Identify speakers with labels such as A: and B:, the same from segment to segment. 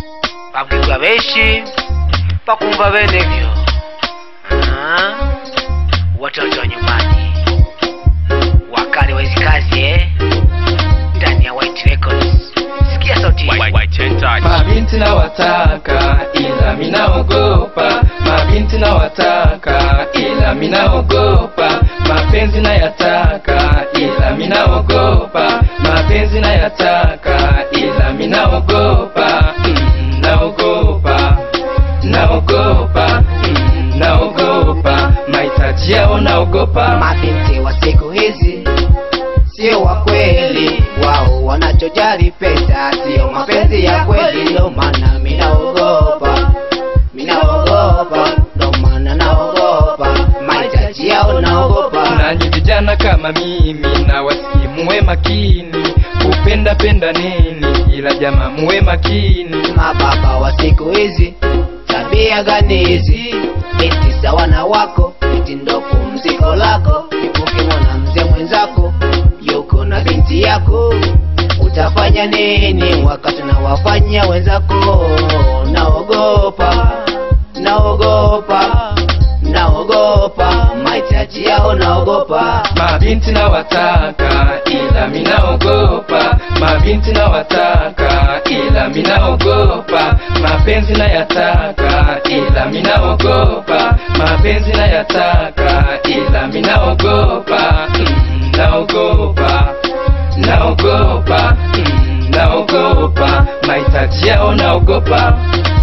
A: pabwirwa benshi bakumva bene vyo Ah, watoto wa nyumbani wakali wa hizi kazi eh? ndani ya White Records sikia sauti hii.
B: White, white chain touch.
C: Mabinti na wataka ila minaogopa, mabinti na wataka ila minaogopa, mapenzi na yataka ila minaogopa, mapenzi na yataka ila minaogopa, mm, naogopa, naogopa, mm, naogopa, mahitaji yao naogopa.
D: mabinti wa siku hizi sio wa kweli, wao wanachojali pesa, sio mapenzi ya kweli. Ndo maana minaogopa, minaogopa, ndo maana naogopa, mahitaji yao naogopa.
C: nanyi vijana kama mimi na wasihi muwe makini kupenda penda nini ila jama muwe makini
D: Mababa wa siku hizi tabia gani hizi? Eti sawa na wako, eti ndo pumziko lako. Ipuke mwana mzee mwenzako yuko na binti yako, utafanya nini wakati nawafanya wenzako? Naogopa, naogopa, naogopa, mahitaji yao naogopa.
C: mabinti na wataka ila minaogopa mabinti na wataka ila minaogopa mapenzi na yataka ila minaogopa mapenzi na yataka ila minaogopa mm, naogopa naogopa mm, naogopa mahitaji yao naogopa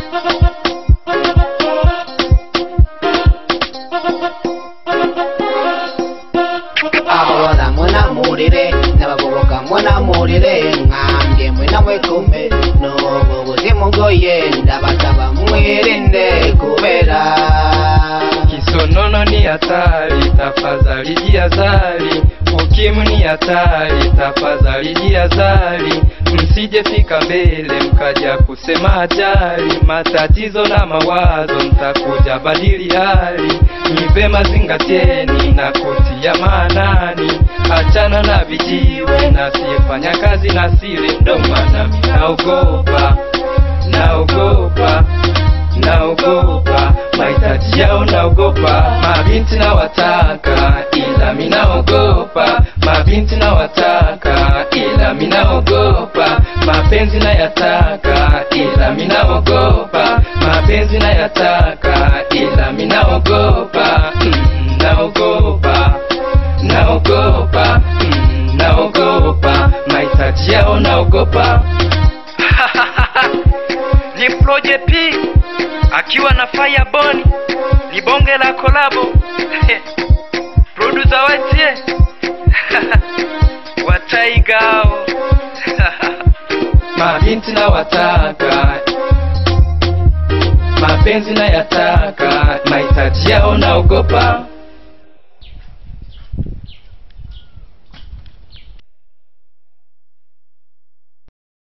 D: abola mwenamulire nabagoboka mwenamulire ngambye mwena mwekume nobo buzimu ngoye ndabasaba mwirinde kubera
C: Kisonono ni hatari, tafadhali jihadhari. Ukimwi ni hatari, tafadhali jihadhari. Msije fika mbele mkaja kusema hatari, matatizo na mawazo mtakuja badili hali. Ni vema zingatieni na kutia maanani, achana na vijiwe na siyefanya kazi na siri, ndo maana mimi naogopa, naogopa naogopa mahitaji yao naogopa mabinti na wataka ila minaogopa mabinti na wataka ila minaogopa mapenzi na yataka ila minaogopa mapenzi na yataka ila minaogopa mm, naogopa naogopa mm, naogopa mahitaji yao naogopa
E: ni Proje P akiwa na Firebone, ni bonge la kolabo producer watie wataigao
C: mabinti na wataka mapenzi na yataka mahitaji yao naogopa